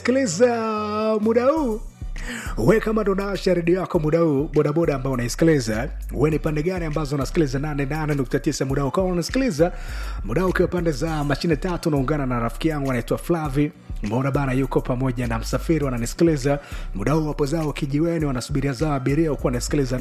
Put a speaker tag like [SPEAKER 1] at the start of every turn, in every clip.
[SPEAKER 1] sikiliza muda huu we kama ndo nawasha redio yako muda huu bodaboda ambao unaisikiliza we ni pande gani ambazo unasikiliza 88.9 muda huu kama unasikiliza muda huu ukiwa pande za mashine tatu unaungana na rafiki yangu anaitwa flavi mbona bana yuko pamoja na msafiri wananisikiliza muda huu wapo zao kijiweni wanasubiria zao abiria ukuwa wanasikiliza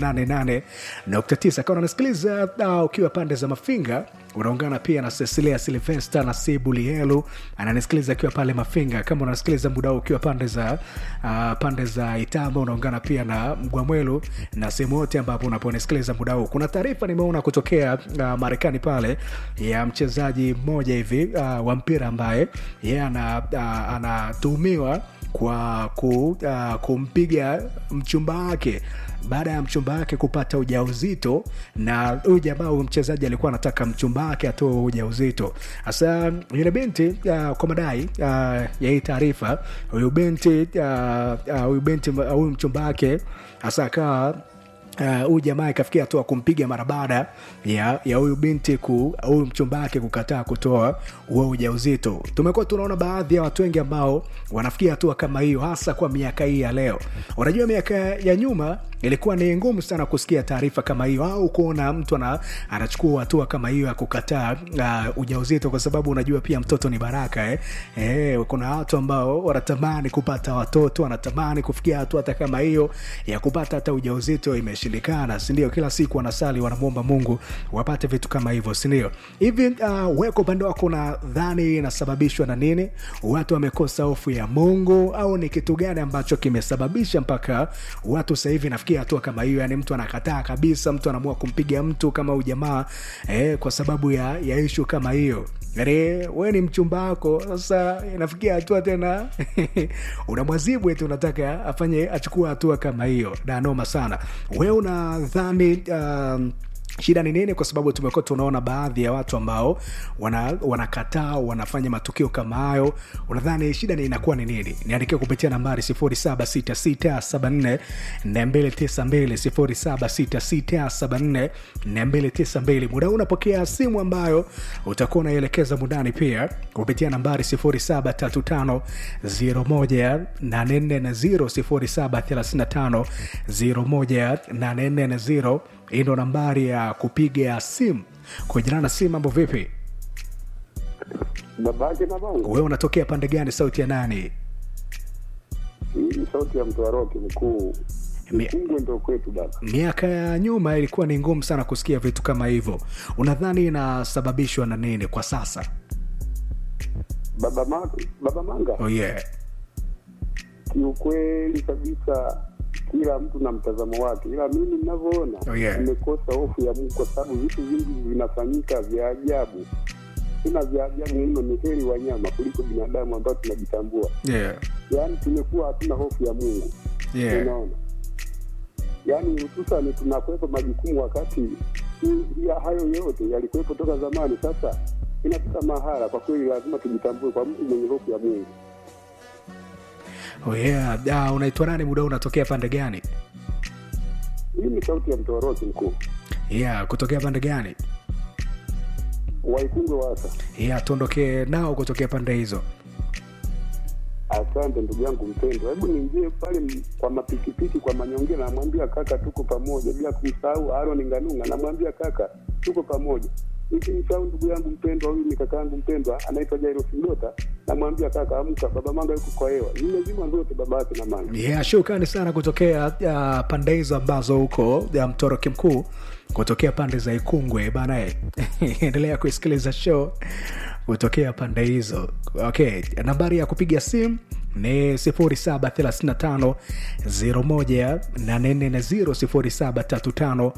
[SPEAKER 1] 88.9 kama unanisikiliza uh, ukiwa pande za mafinga unaungana pia na cecilia silvesta na sibulielu ananisikiliza akiwa pale mafinga kama unasikiliza muda huu ukiwa pande za uh, pande za itamba unaungana pia na mgwamwelu na sehemu yote ambapo unaponisikiliza muda huu kuna taarifa nimeona kutokea uh, marekani pale ya mchezaji mmoja hivi uh, wa mpira ambaye yeye ana, uh, anatuhumiwa kwa ku, uh, kumpiga mchumba wake baada ya mchumba wake kupata ujauzito na huyu jamaa huyu mchezaji alikuwa anataka mchumba wake atoe ujauzito hasa yule binti uh, kwa madai uh, ya hii taarifa huyu binti uh, uh, huyu binti huyu uh, mchumba wake hasa akawa huyu uh, jamaa ikafikia hatua kumpiga mara baada ya ya huyu binti ku huyu mchumba wake kukataa kutoa huo ujauzito tumekuwa tunaona baadhi ya watu wengi ambao wanafikia hatua kama hiyo hasa kwa miaka hii ya leo unajua miaka ya nyuma ilikuwa ni ngumu sana kusikia taarifa kama hiyo au kuona mtu ana, anachukua hatua kama hiyo ya kukataa uh, ujauzito kwa sababu unajua pia mtoto ni baraka eh? Eh, kuna watu ambao wanatamani kupata watoto wanatamani kufikia hatua hata kama hiyo ya kupata hata ujauzito imeshindikana sindio kila siku wanasali wanamwomba mungu wapate vitu kama hivyo sindio hivi uh, weko upande wako unadhani inasababishwa na nini watu wamekosa hofu ya mungu au ni kitu gani ambacho kimesababisha mpaka watu sahivi nafikiri kufikia hatua kama hiyo yani mtu anakataa kabisa mtu anaamua kumpiga mtu kama ujamaa eh, kwa sababu ya, ya ishu kama hiyo yani we ni mchumba wako sasa inafikia hatua tena unamwazibu eti unataka afanye achukua hatua kama hiyo danoma sana we unadhani um, shida ni nini kwa sababu tumekuwa tunaona baadhi ya watu ambao wanakataa wana wanafanya matukio kama hayo unadhani shida ni inakuwa ni nini niandikia kupitia nambari 76674 muda huu unapokea simu ambayo utakuwa unaielekeza mundani pia kupitia nambari 735 0735 hii ndo nambari ya kupiga simu kujana na simu mambo vipi
[SPEAKER 2] babake na bangu
[SPEAKER 1] wewe unatokea pande gani sauti ya nani
[SPEAKER 2] hii ni sauti ya mtwaroki mkuu
[SPEAKER 1] Mi-
[SPEAKER 2] mkungwe ndo kwetu baba
[SPEAKER 1] miaka ya nyuma ilikuwa ni ngumu sana kusikia vitu kama hivyo unadhani inasababishwa na nini kwa sasa
[SPEAKER 2] baba, ma, baba manga
[SPEAKER 1] oh yeah.
[SPEAKER 2] kiukweli kabisa kila mtu na mtazamo wake ila mimi ninavyoona
[SPEAKER 1] Oh, yeah.
[SPEAKER 2] nimekosa hofu ya mungu kwa sababu vitu vingi vinafanyika vya ajabu tena vya ajabu mno ni heri wanyama kuliko binadamu ambao tunajitambua
[SPEAKER 1] Yeah.
[SPEAKER 2] yaani tumekuwa hatuna hofu ya mungu
[SPEAKER 1] Yeah.
[SPEAKER 2] unaona yaani hususani tunakwepa majukumu wakati hii- ya hayo yote yalikuwepo toka zamani sasa inafika mahala kwa kweli lazima tujitambue kwa mtu mwenye hofu ya mungu
[SPEAKER 1] Oh yeah. Ah, unaitwa nani muda huu unatokea pande gani
[SPEAKER 2] hii ni sauti ya mtoroki mkuu
[SPEAKER 1] yeah kutokea pande gani
[SPEAKER 2] waikungwe wasa
[SPEAKER 1] yeah tuondokee nao kutokea pande hizo
[SPEAKER 2] asante ndugu yangu mpendwa hebu niingie pale m- kwa mapikipiki kwa manyongea namwambia kaka tuko pamoja bila kumsahau aron nganunga namwambia kaka tuko pamoja nikimsahau ndugu yangu mpendwa huyu ni kaka yangu mpendwa anaitwa jairos mdota namwambia kaka amka baba manga yuko kwa hewa zimezima zote baba yake na manga
[SPEAKER 1] yeah, shukrani sana kutokea uh, pande hizo ambazo huko ya mtoroki mkuu kutokea pande za ikungwe banae endelea kuisikiliza show kutokea pande hizo okay nambari ya kupiga simu ni 0735 01840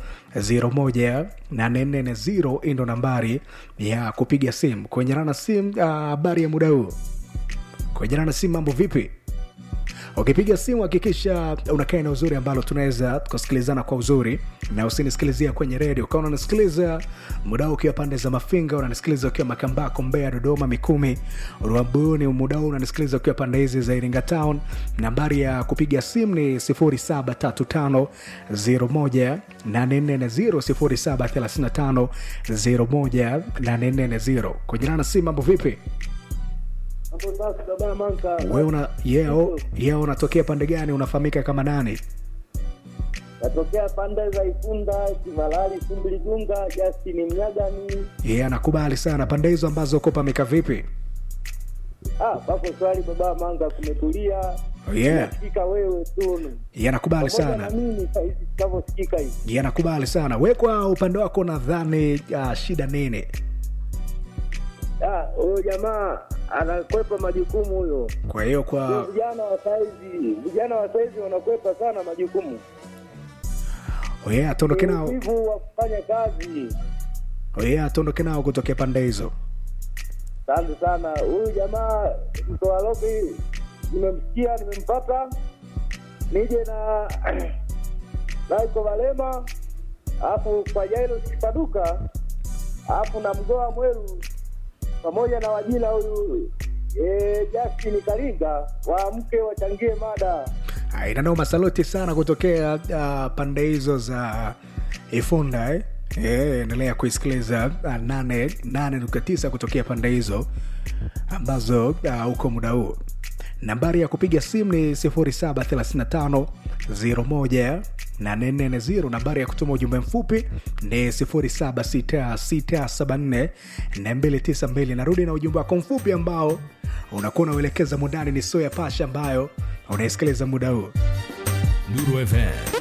[SPEAKER 1] 0735 hii ndo nambari ya kupiga simu kuenjana na simu habari uh, ya muda huu kuenjana na simu mambo vipi ukipiga simu hakikisha unakaa eneo uzuri ambalo tunaweza kusikilizana kwa uzuri na usinisikilizia kwenye redio kama unanisikiliza muda huu ukiwa pande za mafinga unanisikiliza ukiwa makambako mbea dodoma mikumi ruambuni muda huu unanisikiliza ukiwa pande hizi za iringa town nambari ya kupiga simu ni 0735 01 0735 01 kujirana na simu mambo vipi
[SPEAKER 3] Hapo sasa baba Manka.
[SPEAKER 1] wewe una yeo yeo unatokea pande gani unafahamika kama nani
[SPEAKER 3] Natokea pande za Ifunda, Kivalali, Sumbiligunga, Justin Mnyagani.
[SPEAKER 1] yeye anakubali sana pande hizo ambazo uko pameka vipi
[SPEAKER 3] Ah, pako swali baba Manga kumetulia.
[SPEAKER 1] yeah
[SPEAKER 3] Nasikika wewe tu.
[SPEAKER 1] yeye anakubali
[SPEAKER 3] Pamoja
[SPEAKER 1] sana
[SPEAKER 3] na mimi sasa hivi tunavyosikika hivi.
[SPEAKER 1] yeye anakubali sana we kwa upande wako nadhani uh, shida nini
[SPEAKER 3] Ah, huyo jamaa anakwepa majukumu huyo.
[SPEAKER 1] kwa hiyo
[SPEAKER 3] Sio
[SPEAKER 1] kwa
[SPEAKER 3] vijana wa saizi, vijana wa saizi wanakwepa sana majukumu.
[SPEAKER 1] yeye atondoke nao
[SPEAKER 3] Uvivu wa kufanya kazi.
[SPEAKER 1] yeye atondoke nao kutokea pande hizo
[SPEAKER 3] Asante sana. Huyu jamaa mtoa lobi nimemsikia, nimempata. Nije na Laiko Valema, alafu kwa Jairo Kipaduka, alafu na Mgoa Mweru pamoja na wajina huyu eh, Justin Kalinga waamke wachangie mada.
[SPEAKER 1] Ah, inanoma saluti sana kutokea uh, pande hizo za ifunda eh? Eh, endelea kuisikiliza uh, nane nane nukta tisa kutokea pande hizo ambazo uh, uko muda huu nambari ya kupiga simu ni 0735 01 840 nambari ya kutuma ujumbe mfupi ni 076674 292 narudi na ujumbe wako mfupi ambao unakuwa unauelekeza mundani ni so ya pasha ambayo unaisikiliza muda huu
[SPEAKER 4] Nuru FM